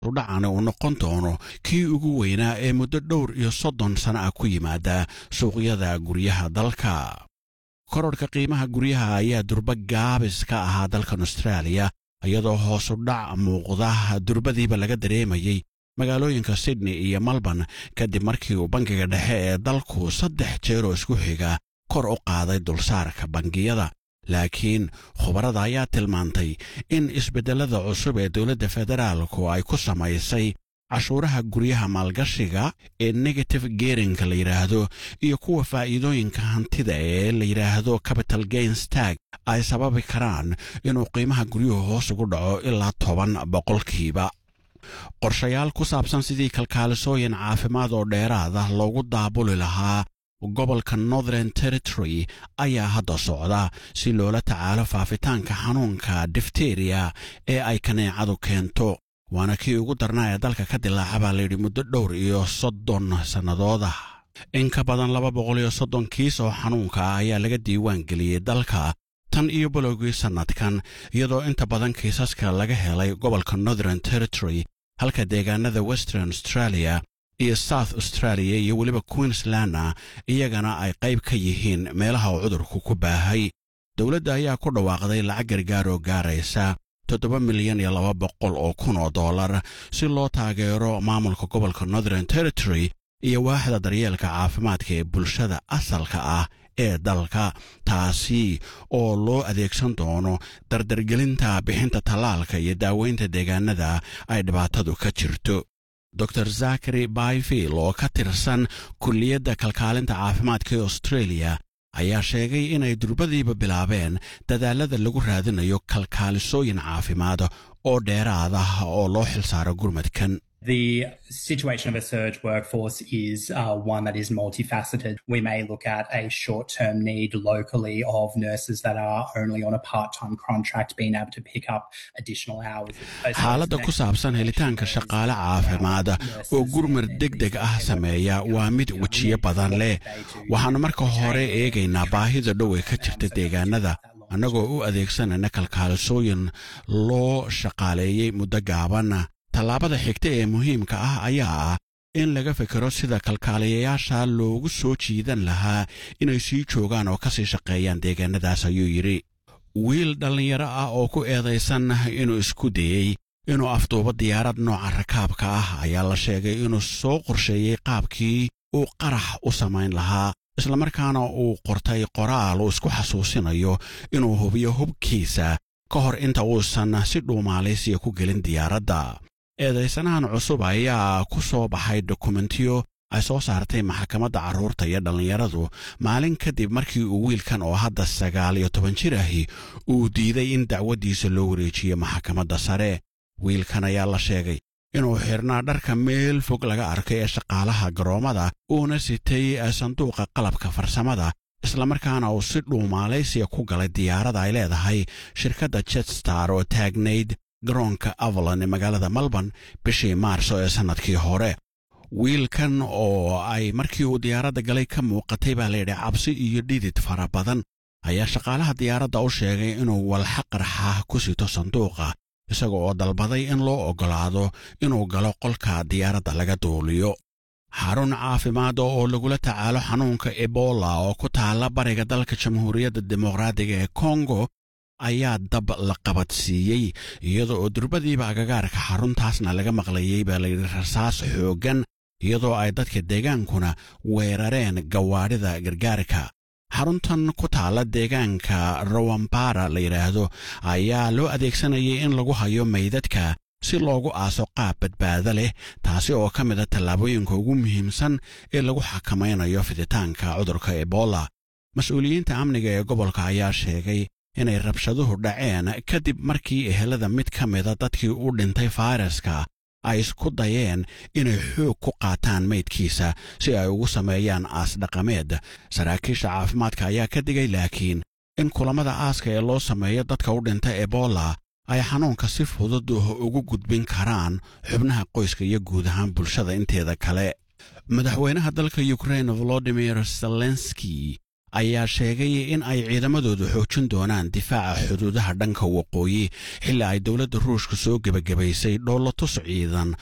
udhacana uu noqon doono kii ugu weynaa ee muddo dhowr iyo soddon sana ah ku yimaada suuqyada guryaha dalka kororhka qiimaha guryaha ayaa durba gaabis ka ahaa dalkan austraaliya iyadoo hoosu dhac muuqda durbadiiba laga dareemayey magaalooyinka sydney iyo melbourne kadib markii uu bangiga dhexe ee dalku saddex jeeroo isku xiga kor u qaaday dulsaarka bangiyada laakiin khubarada ayaa tilmaantay in isbeddellada cusub ee dowladda federaalku ay ku samaysay cashuuraha guryaha maalgashiga ee negative gerinka la yidhaahdo iyo kuwa faa'iidooyinka hantida ee la yidhaahdo capital gains tag ay sababi karaan inuu qiimaha guryuhu hoos ugu dhaco ilaa toban boqolkiiba qorshayaal ku saabsan sidii kalkaalisooyin caafimaad oo dheeraada loogu daabuli lahaa gobolka northern territory ayaa hadda socda si loola tacaalo faafitaanka xanuunka difteriya ee ay kaneecadu keento waana kii ugu darnaa ee dalka ka dilaaca baa layidhi muddo dhowr iyo soddon sannadooda in ka badan laba boqol iyo soddon kiis oo xanuunka ah ayaa laga diiwaan geliyey dalka tan iyo bilowgii sannadkan iyadoo inta badan kiisaska laga helay gobolka northern territory halka deegaanada western australia iyo south australia iyo weliba queenslandna iyagana ay qayb ka yihiin meelaha uu cudurku ku baahay dowladda ayaa ku dhawaaqday lacag gargaar oo gaaraysa toddoba milyan iyo laba boqol oo kun oo dollar si loo taageero maamulka gobolka northern territory iyo waaxda daryeelka caafimaadka ee bulshada asalka ah ee dalka taasi oo loo adeegsan doono dardargelinta bixinta tallaalka iyo daaweynta deegaanada ay dhibaatadu ka jirto dor zakari bayfield oo ka tirsan kulliyadda kalkaalinta caafimaadka ee australia ayaa sheegay inay durbadiiba bilaabeen dadaalada lagu raadinayo kalkaalisooyin caafimaad oo dheeraad ah oo loo xilsaaro gurmadkan The situation of a surge workforce is uh, one that is multifaceted. We may look at a short term need locally of nurses that are only on a part time contract being able to pick up additional hours. xaaladda ku saabsan helitaanka shaqaale caafimaad oo gurmar deg deg ah sameeya waa mid wejiyo badan leh waxaannu marka hore eegaynaa baahida dhow ee ka jirta deegaanada annagoo u adeegsanayna kalkaalisooyin loo shaqaaleeyey muddo gaaban tallaabada xigta ee muhiimka ah ayaa ah in laga fikiro sida kalkaaliyayaasha loogu soo jiidan lahaa inay sii joogaan oo ka sii shaqeeyaan deegaanadaas ayuu yidhi wiil dhallinyaro ah oo ku eedaysan inuu isku dayey inuu afduubo diyaarad nooca rakaabka ah ayaa la sheegay inuu soo qorsheeyey qaabkii uu qarax u samayn lahaa islamarkaana uu qortay qoraal uu isku xasuusinayo inuu hubiyo hubkiisa ka hor inta uusan si dhuumaalaysiya ku gelin diyaaradda eedaysanahan cusub ayaa ku soo baxay dokumentiyo ay soo saartay maxkamadda carruurta iyo dhallinyaradu maalin kadib markii uu wiilkan oo hadda sagaal iyo toban jir ahi uu diiday in dacwaddiisa loo wareejiyo maxkamadda sare wiilkan ayaa la sheegay inuu xidhnaa dharka meel fog laga arkay ee shaqaalaha garoommada uuna sitay sanduuqa qalabka farsamada islamarkaana uu si dhuumaalaysiya ku galay diyaarada ay leedahay shirkadda jetstar oo taagnayd garoonka avalon ee magaalada melbourne bishii maarso ee sannadkii hore wiilkan oo ay markii uu diyaaradda galay ka muuqatay baa layidhi cabsi iyo dhidid fara badan ayaa shaqaalaha diyaaradda u sheegay inuu walxa qarxa ku sito sanduuqa isaga oo dalbaday in loo oggolaado inuu galo qolka diyaaradda laga duuliyo xarun caafimaad oo lagula tacaalo xanuunka ebola oo ku taalla bariga dalka jamhuuriyadda dimuqraadiga ee kongo ayaa dab la qabadsiiyey iyada oo durbadiiba agagaarka xaruntaasna laga maqlayey baa layidhi rasaas xooggan iyadoo ay dadka deegaankuna weerareen gawaadhida gargaarka xaruntan ku taalla deegaanka rawampara la yidhaahdo ayaa loo adeegsanayay in lagu hayo maydadka si loogu aaso qaab badbaado leh taasi oo ka mida tallaabooyinka ugu muhiimsan ee lagu xakamaynayo fiditaanka cudurka ebola mas-uuliyiinta amniga ee gobolka ayaa sheegay inay rabshaduhu dhaceen kadib markii ehelada mid ka mida dadkii u dhintay fayraska ay isku dayeen inay xoog ku qaataan maydkiisa si ay ugu sameeyaan aas dhaqameed saraakiisha caafimaadka ayaa ka digay laakiin in kulammada aaska ee loo sameeyo dadka u dhinta ebola ay xanuunka si fudud ugu gudbin karaan xubnaha qoyska iyo guud ahaan bulshada inteeda kale madaxweynaha dalka yukrain volodimir zelenski ayaa sheegay in ay ciidamadoodu xoojin doonaan difaaca xuduudaha dhanka waqooyi xilli ay dowladda ruushka soo gebagabaysay dhoolatus ciidan